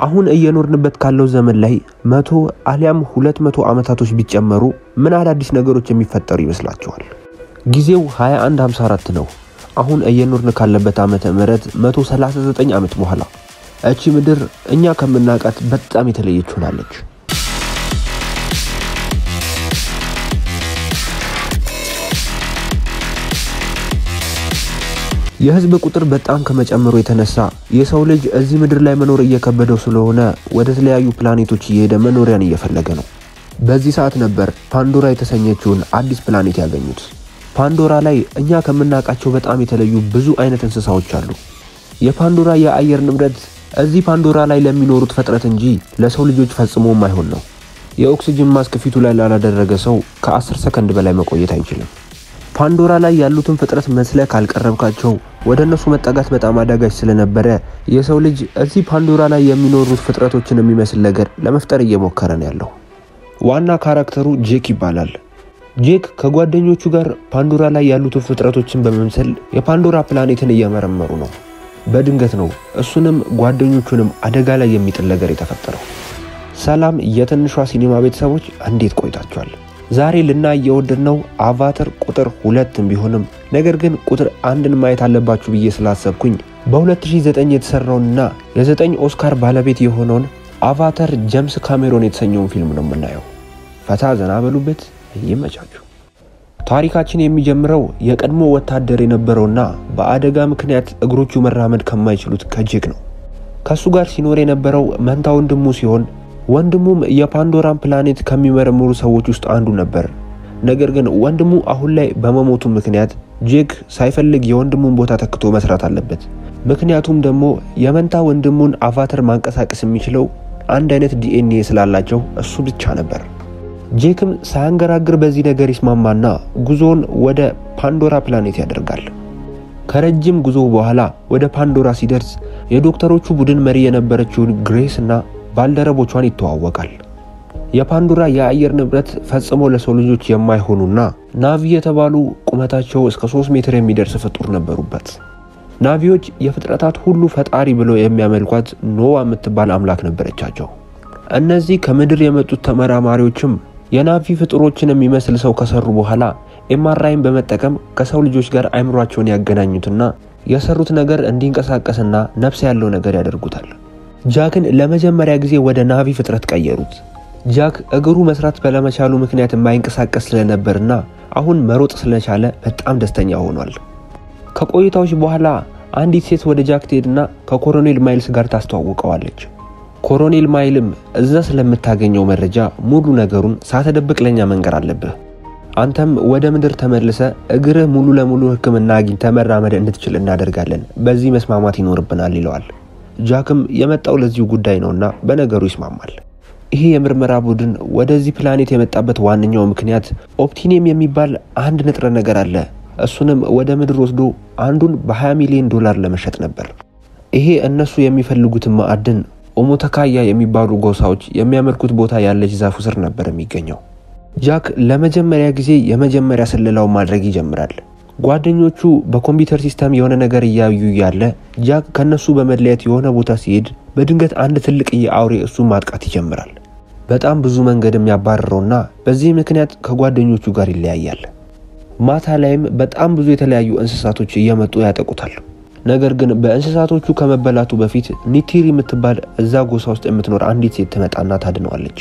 አሁን እየኖርንበት ካለው ዘመን ላይ መቶ አሊያም ሁለት መቶ ዓመታቶች ቢጨመሩ ምን አዳዲስ ነገሮች የሚፈጠሩ ይመስላችኋል? ጊዜው 2154 ነው። አሁን እየኖርን ካለበት ዓመተ ምህረት 139 ዓመት በኋላ እቺ ምድር እኛ ከምናውቃት በጣም የተለየች ሆናለች። የህዝብ ቁጥር በጣም ከመጨመሩ የተነሳ የሰው ልጅ እዚህ ምድር ላይ መኖር እየከበደው ስለሆነ ወደ ተለያዩ ፕላኔቶች እየሄደ መኖሪያን እየፈለገ ነው። በዚህ ሰዓት ነበር ፓንዶራ የተሰኘችውን አዲስ ፕላኔት ያገኙት። ፓንዶራ ላይ እኛ ከምናውቃቸው በጣም የተለዩ ብዙ አይነት እንስሳዎች አሉ። የፓንዶራ የአየር ንብረት እዚህ ፓንዶራ ላይ ለሚኖሩት ፍጥረት እንጂ ለሰው ልጆች ፈጽሞ የማይሆን ነው። የኦክሲጅን ማስክ ፊቱ ላይ ላላደረገ ሰው ከ10 ሰከንድ በላይ መቆየት አይችልም። ፓንዶራ ላይ ያሉትን ፍጥረት መስለ ካልቀረብካቸው ወደ እነሱ መጠጋት በጣም አዳጋች ስለነበረ የሰው ልጅ እዚህ ፓንዶራ ላይ የሚኖሩት ፍጥረቶችን የሚመስል ነገር ለመፍጠር እየሞከረ ነው ያለው። ዋና ካራክተሩ ጄክ ይባላል። ጄክ ከጓደኞቹ ጋር ፓንዶራ ላይ ያሉትን ፍጥረቶችን በመምሰል የፓንዶራ ፕላኔትን እየመረመሩ ነው። በድንገት ነው እሱንም ጓደኞቹንም አደጋ ላይ የሚጥል ነገር የተፈጠረው። ሰላም የትንሿ ሲኒማ ቤተሰቦች እንዴት ቆይታችኋል? ዛሬ ልናይ የወደድነው አቫተር ቁጥር ሁለትም ቢሆንም ነገር ግን ቁጥር አንድን ማየት አለባችሁ ብዬ ስላሰብኩኝ በ2009 የተሰራውንና የዘጠኝ ኦስካር ባለቤት የሆነውን አቫተር ጀምስ ካሜሮን የተሰኘውን ፊልም ነው የምናየው። ፈታ ዘና በሉበት፣ ይመቻችሁ። ታሪካችን የሚጀምረው የቀድሞ ወታደር የነበረውና በአደጋ ምክንያት እግሮቹ መራመድ ከማይችሉት ከጄክ ነው። ከሱ ጋር ሲኖር የነበረው መንታ ወንድሙ ሲሆን ወንድሙም የፓንዶራን ፕላኔት ከሚመረምሩ ሰዎች ውስጥ አንዱ ነበር። ነገር ግን ወንድሙ አሁን ላይ በመሞቱ ምክንያት ጄክ ሳይፈልግ የወንድሙን ቦታ ተክቶ መስራት አለበት። ምክንያቱም ደግሞ የመንታ ወንድሙን አቫተር ማንቀሳቀስ የሚችለው አንድ አይነት ዲኤንኤ ስላላቸው እሱ ብቻ ነበር። ጄክም ሳያንገራግር በዚህ ነገር ይስማማና ጉዞውን ወደ ፓንዶራ ፕላኔት ያደርጋል። ከረጅም ጉዞ በኋላ ወደ ፓንዶራ ሲደርስ የዶክተሮቹ ቡድን መሪ የነበረችውን ግሬስ እና ባልደረቦቿን ይተዋወቃል። የፓንዶራ የአየር ንብረት ፈጽሞ ለሰው ልጆች የማይሆኑና ናቪ የተባሉ ቁመታቸው እስከ 3 ሜትር የሚደርስ ፍጡር ነበሩበት። ናቪዎች የፍጥረታት ሁሉ ፈጣሪ ብለው የሚያመልኳት ኖዋ የምትባል አምላክ ነበረቻቸው። እነዚህ ከምድር የመጡት ተመራማሪዎችም የናቪ ፍጡሮችን የሚመስል ሰው ከሰሩ በኋላ ኤምአርአይን በመጠቀም ከሰው ልጆች ጋር አይምሯቸውን ያገናኙትና የሰሩት ነገር እንዲንቀሳቀስና ነፍስ ያለው ነገር ያደርጉታል። ጃክን ለመጀመሪያ ጊዜ ወደ ናቪ ፍጥረት ቀየሩት። ጃክ እግሩ መስራት ባለመቻሉ ምክንያት የማይንቀሳቀስ ስለነበርና አሁን መሮጥ ስለቻለ በጣም ደስተኛ ሆኗል። ከቆይታዎች በኋላ አንዲት ሴት ወደ ጃክ ትሄድና ከኮሎኔል ማይልስ ጋር ታስተዋውቀዋለች። ኮሎኔል ማይልም እዛ ስለምታገኘው መረጃ ሙሉ ነገሩን ሳትደብቅ ለኛ መንገር አለብህ፣ አንተም ወደ ምድር ተመልሰ እግርህ ሙሉ ለሙሉ ሕክምና አግኝተ መራመድ እንድትችል እናደርጋለን፣ በዚህ መስማማት ይኖርብናል ይለዋል። ጃክም የመጣው ለዚሁ ጉዳይ ነውና በነገሩ ይስማማል። ይሄ የምርመራ ቡድን ወደዚህ ፕላኔት የመጣበት ዋነኛው ምክንያት ኦፕቲኒየም የሚባል አንድ ንጥረ ነገር አለ። እሱንም ወደ ምድር ወስዶ አንዱን በ20 ሚሊዮን ዶላር ለመሸጥ ነበር። ይሄ እነሱ የሚፈልጉትን ማዕድን ኦሞተካያ የሚባሉ ጎሳዎች የሚያመልኩት ቦታ ያለች ዛፉ ስር ነበር የሚገኘው። ጃክ ለመጀመሪያ ጊዜ የመጀመሪያ ስለላውን ማድረግ ይጀምራል። ጓደኞቹ በኮምፒውተር ሲስተም የሆነ ነገር እያዩ ያለ ጃክ ከነሱ በመለየት የሆነ ቦታ ሲሄድ በድንገት አንድ ትልቅ የአውሬ እሱን ማጥቃት ይጀምራል። በጣም ብዙ መንገድ የሚያባርረውና በዚህ ምክንያት ከጓደኞቹ ጋር ይለያያል። ማታ ላይም በጣም ብዙ የተለያዩ እንስሳቶች እየመጡ ያጠቁታል። ነገር ግን በእንስሳቶቹ ከመበላቱ በፊት ኒቲሪ የምትባል እዛ ጎሳ ውስጥ የምትኖር አንዲት ሴት ትመጣና ታድነዋለች።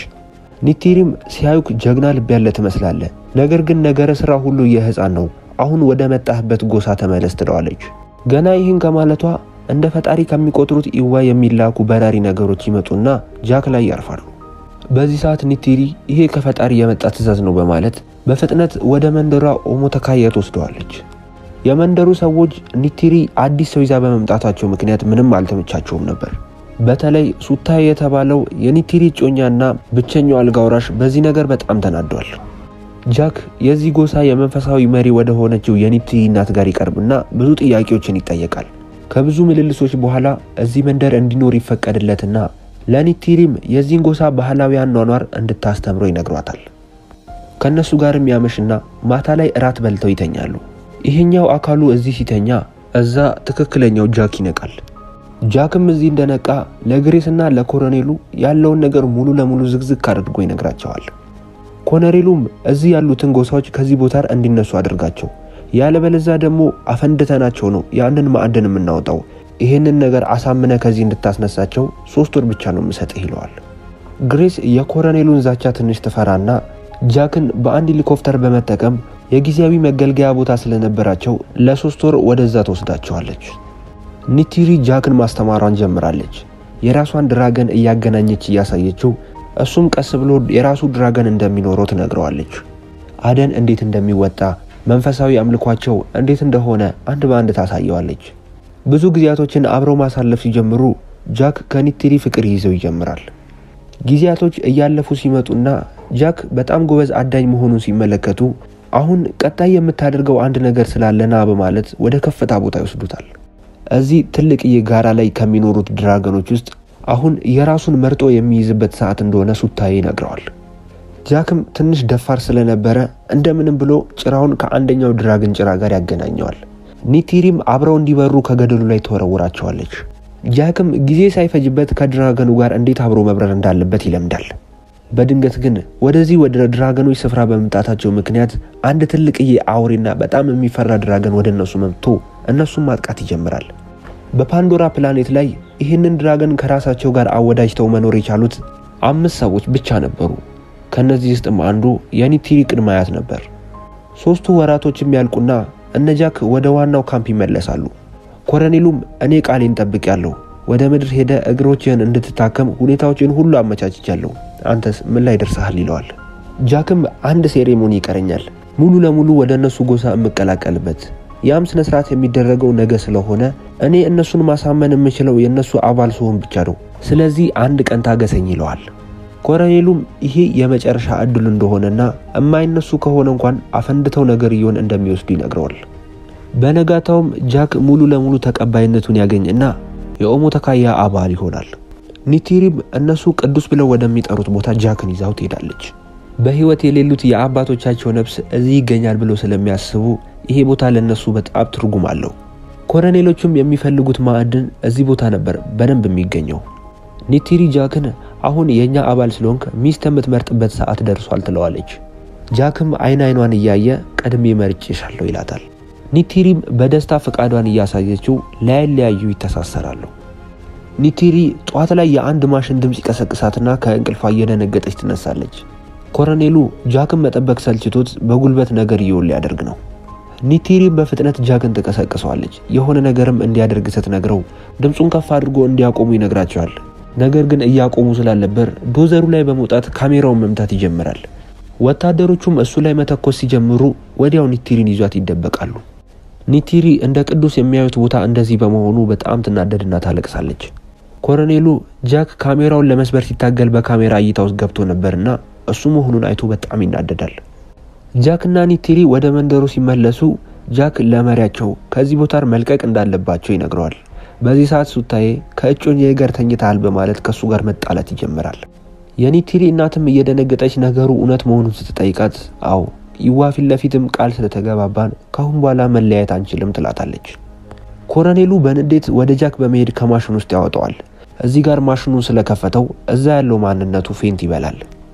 ኒቲሪም ሲያዩክ ጀግና ልብ ያለ ትመስላለ፣ ነገር ግን ነገረ ስራ ሁሉ የህፃን ነው አሁን ወደ መጣህበት ጎሳ ተመለስ ትለዋለች። ገና ይህን ከማለቷ እንደ ፈጣሪ ከሚቆጥሩት ኢዋ የሚላኩ በራሪ ነገሮች ይመጡና ጃክ ላይ ያርፋሉ። በዚህ ሰዓት ኒቲሪ ይሄ ከፈጣሪ የመጣ ትዕዛዝ ነው በማለት በፍጥነት ወደ መንደሯ ኦሞተካያ ትወስደዋለች። የመንደሩ ሰዎች ኒቲሪ አዲስ ሰው ይዛ በመምጣታቸው ምክንያት ምንም አልተመቻቸውም ነበር። በተለይ ሱታይ የተባለው የኒቲሪ ጮኛና ብቸኛው አልጋ ወራሽ በዚህ ነገር በጣም ተናዷል። ጃክ የዚህ ጎሳ የመንፈሳዊ መሪ ወደ ሆነችው የኒቲሪ እናት ጋር ይቀርብና ብዙ ጥያቄዎችን ይጠየቃል። ከብዙ ምልልሶች በኋላ እዚህ መንደር እንዲኖር ይፈቀድለትና ለኒቲሪም የዚህን ጎሳ ባህላዊ አኗኗር እንድታስተምሮ ይነግሯታል። ከእነሱ ጋርም ያመሽና ማታ ላይ እራት በልተው ይተኛሉ። ይሄኛው አካሉ እዚህ ሲተኛ፣ እዛ ትክክለኛው ጃክ ይነቃል። ጃክም እዚህ እንደነቃ ለግሬስና ለኮሎኔሉ ያለውን ነገር ሙሉ ለሙሉ ዝግዝግ አድርጎ ይነግራቸዋል። ኮሎኔሉም እዚህ ያሉትን ጎሳዎች ከዚህ ቦታ እንዲነሱ አድርጋቸው፣ ያለበለዛ ደግሞ አፈንድተናቸው ነው ያንን ማዕድን የምናወጣው። ይህንን ነገር አሳምነ ከዚህ እንድታስነሳቸው ሶስት ወር ብቻ ነው የምሰጥህ ይለዋል። ግሬስ የኮሎኔሉን ዛቻ ትንሽ ትፈራና ጃክን በአንድ ሄሊኮፕተር በመጠቀም የጊዜያዊ መገልገያ ቦታ ስለነበራቸው ለሶስት ወር ወደዛ ትወስዳቸዋለች። ኒቲሪ ጃክን ማስተማሯን ጀምራለች። የራሷን ድራገን እያገናኘች እያሳየችው እሱም ቀስ ብሎ የራሱ ድራገን እንደሚኖረው ትነግረዋለች። አደን እንዴት እንደሚወጣ መንፈሳዊ አምልኳቸው እንዴት እንደሆነ አንድ በአንድ ታሳየዋለች። ብዙ ጊዜያቶችን አብረው ማሳለፍ ሲጀምሩ ጃክ ከኒቲሪ ፍቅር ይዘው ይጀምራል። ጊዜያቶች እያለፉ ሲመጡና ጃክ በጣም ጎበዝ አዳኝ መሆኑን ሲመለከቱ አሁን ቀጣይ የምታደርገው አንድ ነገር ስላለና በማለት ወደ ከፍታ ቦታ ይወስዱታል። እዚህ ትልቅዬ ጋራ ላይ ከሚኖሩት ድራገኖች ውስጥ አሁን የራሱን መርጦ የሚይዝበት ሰዓት እንደሆነ ሱታዬ ይነግረዋል። ጃክም ትንሽ ደፋር ስለነበረ እንደምንም ብሎ ጭራውን ከአንደኛው ድራገን ጭራ ጋር ያገናኘዋል። ኒቲሪም አብረው እንዲበሩ ከገደሉ ላይ ተወረውራቸዋለች። ጃክም ጊዜ ሳይፈጅበት ከድራገኑ ጋር እንዴት አብሮ መብረር እንዳለበት ይለምዳል። በድንገት ግን ወደዚህ ወደ ድራገኖች ስፍራ በመምጣታቸው ምክንያት አንድ ትልቅዬ አውሬና በጣም የሚፈራ ድራገን ወደ እነሱ መጥቶ እነሱን ማጥቃት ይጀምራል። በፓንዶራ ፕላኔት ላይ ይህንን ድራገን ከራሳቸው ጋር አወዳጅተው መኖር የቻሉት አምስት ሰዎች ብቻ ነበሩ። ከነዚህ ውስጥም አንዱ የኒቲሪ ቅድመ አያት ነበር። ሶስቱ ወራቶችም ያልቁና እነ ጃክ ወደ ዋናው ካምፕ ይመለሳሉ። ኮሎኔሉም እኔ ቃሌን ጠብቄያለሁ፣ ወደ ምድር ሄደ እግሮችህን እንድትታከም ሁኔታዎችን ሁሉ አመቻችቻለሁ፣ አንተስ ምን ላይ ደርሰሃል? ይለዋል። ጃክም አንድ ሴሬሞኒ ይቀረኛል፣ ሙሉ ለሙሉ ወደ እነሱ ጎሳ የምቀላቀልበት ያም ስነ ስርዓት የሚደረገው ነገ ስለሆነ እኔ እነሱን ማሳመን የምችለው የእነሱ አባል ሲሆን ብቻ ነው። ስለዚህ አንድ ቀን ታገሰኝ ይለዋል። ኮሎኔሉም ይሄ የመጨረሻ እድሉ እንደሆነና የማይነሱ ከሆነ እንኳን አፈንድተው ነገርየውን እንደሚወስዱ ይነግረዋል። በነጋታውም ጃክ ሙሉ ለሙሉ ተቀባይነቱን ያገኝና የኦሞ ተካያ አባል ይሆናል። ኒቲሪም እነሱ ቅዱስ ብለው ወደሚጠሩት ቦታ ጃክን ይዛው ትሄዳለች። በህይወት የሌሉት የአባቶቻቸው ነፍስ እዚህ ይገኛል ብለው ስለሚያስቡ ይሄ ቦታ ለነሱ በጣም ትርጉም አለው። ኮሎኔሎቹም የሚፈልጉት ማዕድን እዚህ ቦታ ነበር በደንብ የሚገኘው። ኒቲሪ ጃክን አሁን የእኛ አባል ስለሆንክ ሚስት የምትመርጥበት ሰዓት ደርሷል ትለዋለች። ጃክም አይን አይኗን እያየ ቀድሜ መርጬሻለሁ ይላታል። ኒቲሪም በደስታ ፈቃዷን እያሳየችው ላይለያዩ ይተሳሰራሉ። ኒቲሪ ጧት ላይ የአንድ ማሽን ድምፅ ይቀሰቅሳትና ከእንቅልፏ እየደነገጠች ትነሳለች። ኮሎኔሉ ጃክን መጠበቅ ሰልችቶት በጉልበት ነገር እየውል ሊያደርግ ነው። ኒቲሪም በፍጥነት ጃክን ትቀሰቅሰዋለች። የሆነ ነገርም እንዲያደርግ ስትነግረው ድምፁን ከፍ አድርጎ እንዲያቆሙ ይነግራቸዋል። ነገር ግን እያቆሙ ስላልነበር ዶዘሩ ላይ በመውጣት ካሜራውን መምታት ይጀምራል። ወታደሮቹም እሱ ላይ መተኮስ ሲጀምሩ ወዲያው ኒቲሪን ይዟት ይደበቃሉ። ኒቲሪ እንደ ቅዱስ የሚያዩት ቦታ እንደዚህ በመሆኑ በጣም ትናደድና ታለቅሳለች። ኮሎኔሉ ጃክ ካሜራውን ለመስበር ሲታገል በካሜራ እይታ ውስጥ ገብቶ ነበርና እሱ መሆኑን አይቶ በጣም ይናደዳል። ጃክና ኒቲሪ ወደ መንደሩ ሲመለሱ ጃክ ለመሪያቸው ከዚህ ቦታ መልቀቅ እንዳለባቸው ይነግረዋል። በዚህ ሰዓት ሱታዬ ከእጮኛዬ ጋር ተኝተሃል በማለት ከእሱ ጋር መጣላት ይጀምራል። የኒቲሪ እናትም እየደነገጠች ነገሩ እውነት መሆኑን ስትጠይቃት አዎ ይዋ ፊት ለፊትም ቃል ስለተገባባን ካሁን በኋላ መለያየት አንችልም ትላታለች። ኮሎኔሉ በንዴት ወደ ጃክ በመሄድ ከማሽን ውስጥ ያወጣዋል። እዚህ ጋር ማሽኑን ስለከፈተው እዛ ያለው ማንነቱ ፌንት ይበላል።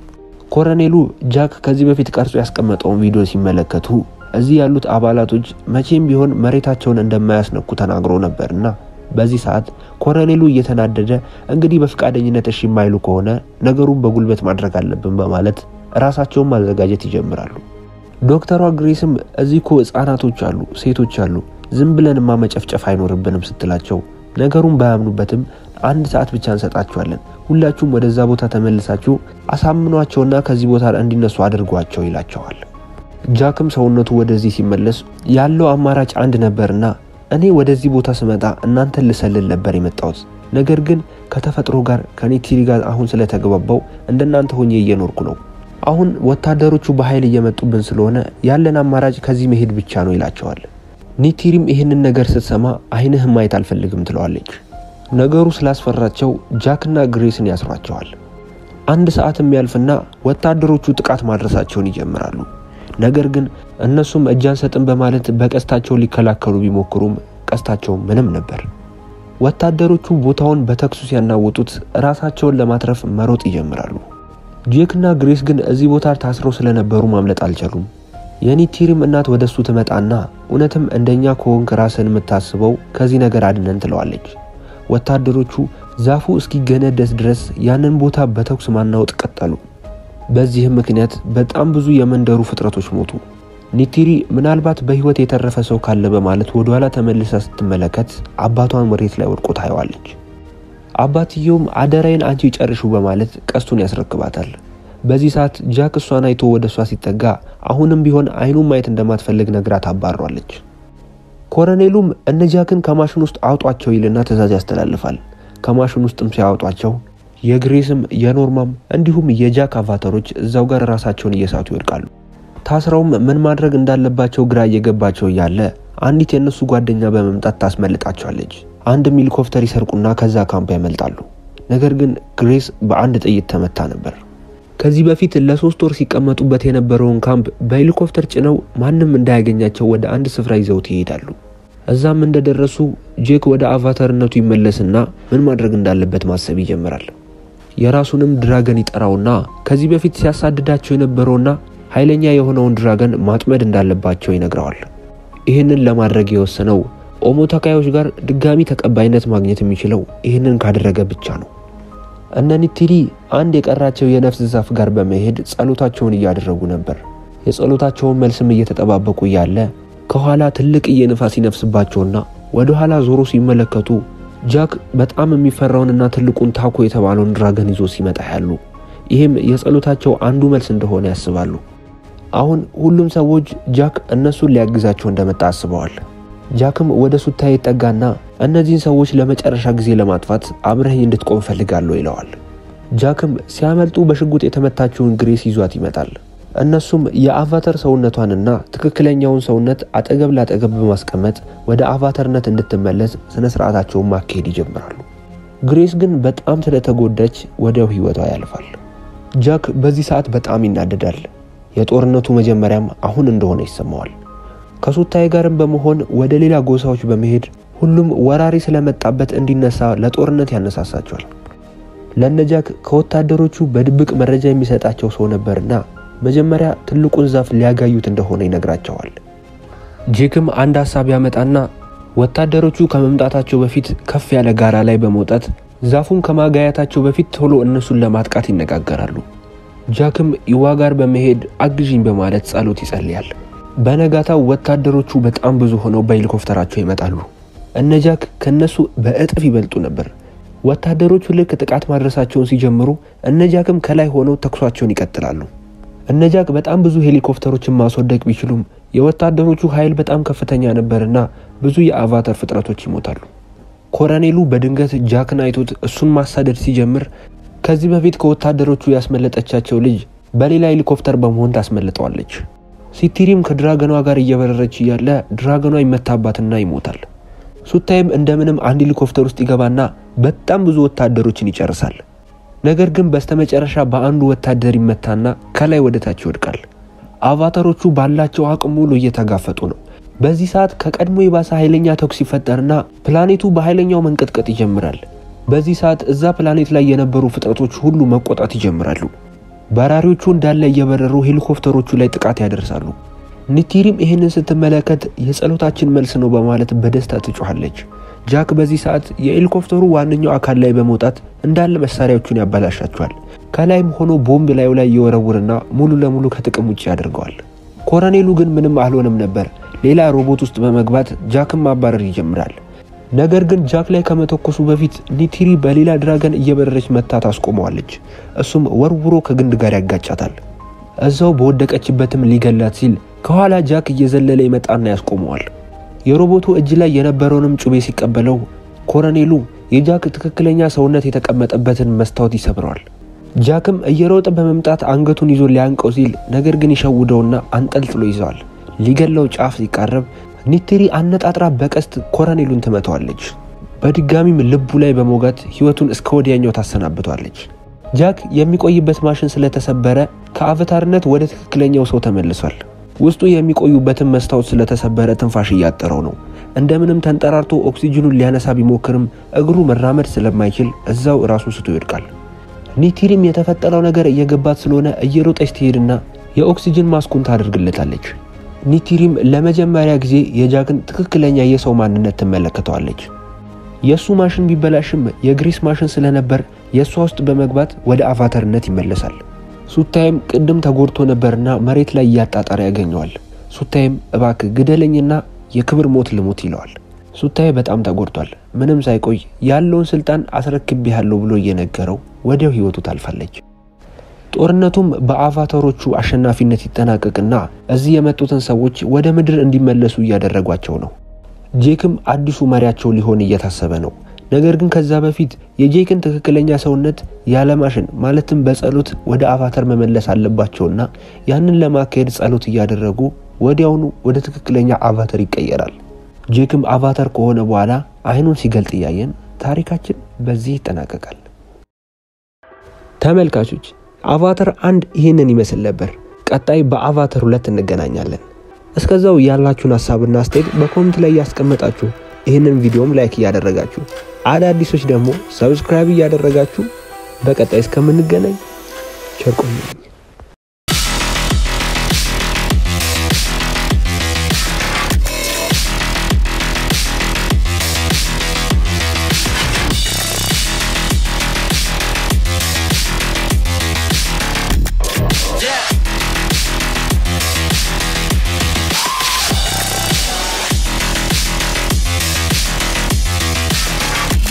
ኮሎኔሉ ጃክ ከዚህ በፊት ቀርጾ ያስቀመጠውን ቪዲዮ ሲመለከቱ እዚህ ያሉት አባላቶች መቼም ቢሆን መሬታቸውን እንደማያስነኩ ተናግሮ ነበርና በዚህ ሰዓት ኮሎኔሉ እየተናደደ እንግዲህ በፈቃደኝነት እሺ የማይሉ ከሆነ ነገሩን በጉልበት ማድረግ አለብን በማለት ራሳቸውን ማዘጋጀት ይጀምራሉ። ዶክተሯ ግሬስም እዚህ እኮ ህጻናቶች አሉ፣ ሴቶች አሉ፣ ዝም ብለንማ መጨፍጨፍ አይኖርብንም ስትላቸው ነገሩን ባያምኑበትም አንድ ሰዓት ብቻ እንሰጣቸዋለን፣ ሁላችሁም ወደዛ ቦታ ተመልሳችሁ አሳምኗቸውና ከዚህ ቦታ እንዲነሱ አድርጓቸው ይላቸዋል። ጃክም ሰውነቱ ወደዚህ ሲመለስ ያለው አማራጭ አንድ ነበርና እኔ ወደዚህ ቦታ ስመጣ እናንተን ልሰልል ነበር የመጣሁት። ነገር ግን ከተፈጥሮ ጋር ከኒቲሪ ጋር አሁን ስለተግባባው እንደናንተ ሆኜ እየኖርኩ ነው። አሁን ወታደሮቹ በኃይል እየመጡብን ስለሆነ ያለን አማራጭ ከዚህ መሄድ ብቻ ነው ይላቸዋል። ኒቲሪም ይህንን ነገር ስትሰማ አይንህም ማየት አልፈልግም ትለዋለች። ነገሩ ስላስፈራቸው ጃክና ግሬስን ያስሯቸዋል። አንድ ሰዓትም ያልፍና ወታደሮቹ ጥቃት ማድረሳቸውን ይጀምራሉ። ነገር ግን እነሱም እጅ አንሰጥም በማለት በቀስታቸው ሊከላከሉ ቢሞክሩም ቀስታቸው ምንም ነበር። ወታደሮቹ ቦታውን በተኩሱ ሲያናውጡት ራሳቸውን ለማትረፍ መሮጥ ይጀምራሉ። ጄክና ግሬስ ግን እዚህ ቦታ ታስረው ስለነበሩ ማምለጥ አልቻሉም። የኒቲሪም እናት ወደሱ ትመጣና እውነትም እንደኛ ከሆንክ ራስን የምታስበው ከዚህ ነገር አድነን ትለዋለች። ወታደሮቹ ዛፉ እስኪገነደስ ድረስ ያንን ቦታ በተኩስ ማናወጥ ቀጠሉ። በዚህም ምክንያት በጣም ብዙ የመንደሩ ፍጥረቶች ሞቱ። ኒቲሪ ምናልባት በህይወት የተረፈ ሰው ካለ በማለት ወደኋላ ተመልሳ ስትመለከት አባቷን መሬት ላይ ወድቆ ታየዋለች። አባትየውም አደራዬን አንቺ ጨርሹ በማለት ቀስቱን ያስረክባታል። በዚህ ሰዓት ጃክ እሷን አይቶ ወደ እሷ ሲጠጋ አሁንም ቢሆን አይኑን ማየት እንደማትፈልግ ነግራ ታባሯለች። ኮረኔሉም እነ ጃክን ከማሽን ውስጥ አውጧቸው ይልና ትዕዛዝ ያስተላልፋል። ከማሽን ውስጥም ሲያወጧቸው የግሬስም የኖርማም እንዲሁም የጃክ አቫተሮች እዛው ጋር ራሳቸውን እየሳቱ ይወድቃሉ። ታስረውም ምን ማድረግ እንዳለባቸው ግራ እየገባቸው እያለ አንዲት የእነሱ ጓደኛ በመምጣት ታስመልጣቸዋለች። አንድም ሄሊኮፕተር ይሰርቁና ከዛ ካምፕ ያመልጣሉ። ነገር ግን ግሬስ በአንድ ጥይት ተመታ ነበር። ከዚህ በፊት ለሶስት ወር ሲቀመጡበት የነበረውን ካምፕ በሄሊኮፕተር ጭነው ማንም እንዳያገኛቸው ወደ አንድ ስፍራ ይዘውት ይሄዳሉ። እዛም እንደደረሱ ጄክ ወደ አቫተርነቱ ይመለስና ምን ማድረግ እንዳለበት ማሰብ ይጀምራል። የራሱንም ድራገን ይጠራውና ከዚህ በፊት ሲያሳድዳቸው የነበረውና ኃይለኛ የሆነውን ድራገን ማጥመድ እንዳለባቸው ይነግረዋል። ይህንን ለማድረግ የወሰነው ኦሞ ተካዮች ጋር ድጋሚ ተቀባይነት ማግኘት የሚችለው ይህንን ካደረገ ብቻ ነው። እነ ኒቲሪ አንድ የቀራቸው የነፍስ ዛፍ ጋር በመሄድ ጸሎታቸውን እያደረጉ ነበር። የጸሎታቸውን መልስም እየተጠባበቁ እያለ ከኋላ ትልቅዬ ንፋስ ይነፍስባቸውና ወደ ኋላ ዞሮ ሲመለከቱ ጃክ በጣም የሚፈራውንና ትልቁን ታኮ የተባለውን ድራገን ይዞ ሲመጣ ያሉ። ይህም የጸሎታቸው አንዱ መልስ እንደሆነ ያስባሉ። አሁን ሁሉም ሰዎች ጃክ እነሱን ሊያግዛቸው እንደመጣ አስበዋል። ጃክም ወደ ሱታ ይጠጋና እነዚህን ሰዎች ለመጨረሻ ጊዜ ለማጥፋት አብረኸኝ እንድትቆም ፈልጋለሁ ይለዋል። ጃክም ሲያመልጡ በሽጉጥ የተመታችውን ግሬስ ይዟት ይመጣል። እነሱም የአቫተር ሰውነቷንና ትክክለኛውን ሰውነት አጠገብ ላጠገብ በማስቀመጥ ወደ አቫተርነት እንድትመለስ ስነ ስርዓታቸውን ማካሄድ ይጀምራሉ። ግሬስ ግን በጣም ስለተጎዳች ወዲያው ህይወቷ ያልፋል። ጃክ በዚህ ሰዓት በጣም ይናደዳል። የጦርነቱ መጀመሪያም አሁን እንደሆነ ይሰማዋል። ከሱታይ ጋርም በመሆን ወደ ሌላ ጎሳዎች በመሄድ ሁሉም ወራሪ ስለመጣበት እንዲነሳ ለጦርነት ያነሳሳቸዋል። ለነጃክ ከወታደሮቹ በድብቅ መረጃ የሚሰጣቸው ሰው ነበርና መጀመሪያ ትልቁን ዛፍ ሊያጋዩት እንደሆነ ይነግራቸዋል። ጄክም አንድ ሀሳብ ያመጣና ወታደሮቹ ከመምጣታቸው በፊት ከፍ ያለ ጋራ ላይ በመውጣት ዛፉን ከማጋያታቸው በፊት ቶሎ እነሱን ለማጥቃት ይነጋገራሉ። ጃክም ይዋ ጋር በመሄድ አግዥኝ በማለት ጸሎት ይጸልያል። በነጋታው ወታደሮቹ በጣም ብዙ ሆነው በሄሊኮፕተራቸው ይመጣሉ። እነ ጃክ ከነሱ በእጥፍ ይበልጡ ነበር። ወታደሮቹ ልክ ጥቃት ማድረሳቸውን ሲጀምሩ እነ ጃክም ከላይ ሆነው ተኩሷቸውን ይቀጥላሉ። እነ ጃክ በጣም ብዙ ሄሊኮፕተሮችን ማስወደቅ ቢችሉም የወታደሮቹ ኃይል በጣም ከፍተኛ ነበርና ብዙ የአቫተር ፍጥረቶች ይሞታሉ። ኮረኔሉ በድንገት ጃክን አይቶት እሱን ማሳደድ ሲጀምር ከዚህ በፊት ከወታደሮቹ ያስመለጠቻቸው ልጅ በሌላ ሄሊኮፕተር በመሆን ታስመልጠዋለች። ሲቲሪም ከድራገኗ ጋር እየበረረች እያለ ድራገኗ ይመታባትና ይሞታል። ሱታይም እንደምንም አንድ ሄሊኮፕተር ውስጥ ይገባና በጣም ብዙ ወታደሮችን ይጨርሳል። ነገር ግን በስተመጨረሻ በአንዱ ወታደር ይመታና ከላይ ወደ ታች ይወድቃል። አቫተሮቹ ባላቸው አቅም ሙሉ እየተጋፈጡ ነው። በዚህ ሰዓት ከቀድሞ የባሰ ኃይለኛ ተኩስ ይፈጠርና ፕላኔቱ በኃይለኛው መንቀጥቀጥ ይጀምራል። በዚህ ሰዓት እዛ ፕላኔት ላይ የነበሩ ፍጥረቶች ሁሉ መቆጣት ይጀምራሉ። በራሪዎቹ እንዳለ እየበረሩ ሄሊኮፕተሮቹ ላይ ጥቃት ያደርሳሉ። ኒቲሪም ይህንን ስትመለከት የጸሎታችን መልስ ነው በማለት በደስታ ትጮኻለች። ጃክ በዚህ ሰዓት የሄሊኮፕተሩ ዋነኛው አካል ላይ በመውጣት እንዳለ መሳሪያዎቹን ያበላሻቸዋል። ከላይም ሆኖ ቦምብ ላዩ ላይ እየወረውርና ሙሉ ለሙሉ ከጥቅም ውጭ ያደርገዋል። ኮረኔሉ ግን ምንም አልሆነም ነበር። ሌላ ሮቦት ውስጥ በመግባት ጃክን ማባረር ይጀምራል። ነገር ግን ጃክ ላይ ከመተኮሱ በፊት ኒቲሪ በሌላ ድራገን እየበረረች መታ ታስቆመዋለች። እሱም ወርውሮ ከግንድ ጋር ያጋጫታል። እዛው በወደቀችበትም ሊገላት ሲል ከኋላ ጃክ እየዘለለ ይመጣና ያስቆመዋል። የሮቦቱ እጅ ላይ የነበረውንም ጩቤ ሲቀበለው ኮረኔሉ የጃክ ትክክለኛ ሰውነት የተቀመጠበትን መስታወት ይሰብረዋል። ጃክም እየሮጠ በመምጣት አንገቱን ይዞ ሊያንቀው ሲል ነገር ግን ይሸውደውና አንጠልጥሎ ይዘዋል። ሊገለው ጫፍ ሲቃረብ ኒቲሪ አነጣጥራ በቀስት ኮረኔሉን ትመታዋለች። በድጋሚም ልቡ ላይ በሞጋት ሕይወቱን እስከ ወዲያኛው ታሰናብቷለች። ጃክ የሚቆይበት ማሽን ስለተሰበረ ከአቫታርነት ወደ ትክክለኛው ሰው ተመልሷል። ውስጡ የሚቆዩበትን መስታወት ስለተሰበረ ትንፋሽ እያጠረው ነው። እንደምንም ተንጠራርቶ ኦክሲጅኑን ሊያነሳ ቢሞክርም እግሩ መራመድ ስለማይችል እዛው ራሱን ስቶ ይወድቃል። ኒቲሪም የተፈጠረው ነገር እየገባት ስለሆነ እየሮጠች ትሄድና የኦክሲጅን ማስኩን ታደርግለታለች። ኒቲሪም ለመጀመሪያ ጊዜ የጃክን ትክክለኛ የሰው ማንነት ትመለከተዋለች። የእሱ ማሽን ቢበላሽም የግሪስ ማሽን ስለነበር የእሷ ውስጥ በመግባት ወደ አቫተርነት ይመለሳል። ሱታይም ቅድም ተጎድቶ ነበርና መሬት ላይ እያጣጣረ ያገኘዋል። ሱታይም እባክ ግደለኝና የክብር ሞት ልሙት ይለዋል። ሱታይ በጣም ተጎድቷል። ምንም ሳይቆይ ያለውን ስልጣን አስረክቤያለሁ ብሎ እየነገረው ወዲያው ህይወቱ ታልፋለች። ጦርነቱም በአቫተሮቹ አሸናፊነት ይጠናቀቅና እዚህ የመጡትን ሰዎች ወደ ምድር እንዲመለሱ እያደረጓቸው ነው። ጄክም አዲሱ መሪያቸው ሊሆን እየታሰበ ነው። ነገር ግን ከዛ በፊት የጄክን ትክክለኛ ሰውነት ያለ ማሽን ማለትም በጸሎት ወደ አቫተር መመለስ አለባቸውና ያንን ለማካሄድ ጸሎት እያደረጉ ወዲያውኑ ወደ ትክክለኛ አቫተር ይቀየራል። ጄክም አቫተር ከሆነ በኋላ አይኑን ሲገልጥ እያየን ታሪካችን በዚህ ይጠናቀቃል። ተመልካቾች አቫተር አንድ ይህንን ይመስል ነበር። ቀጣይ በአቫተር ሁለት እንገናኛለን። እስከዛው ያላችሁን ሀሳብና አስተያየት በኮሜንት ላይ እያስቀመጣችሁ ይህንን ቪዲዮም ላይክ እያደረጋችሁ አዳዲሶች ደግሞ ሰብስክራይብ እያደረጋችሁ በቀጣይ እስከምንገናኝ ቸር ቆዩልኝ።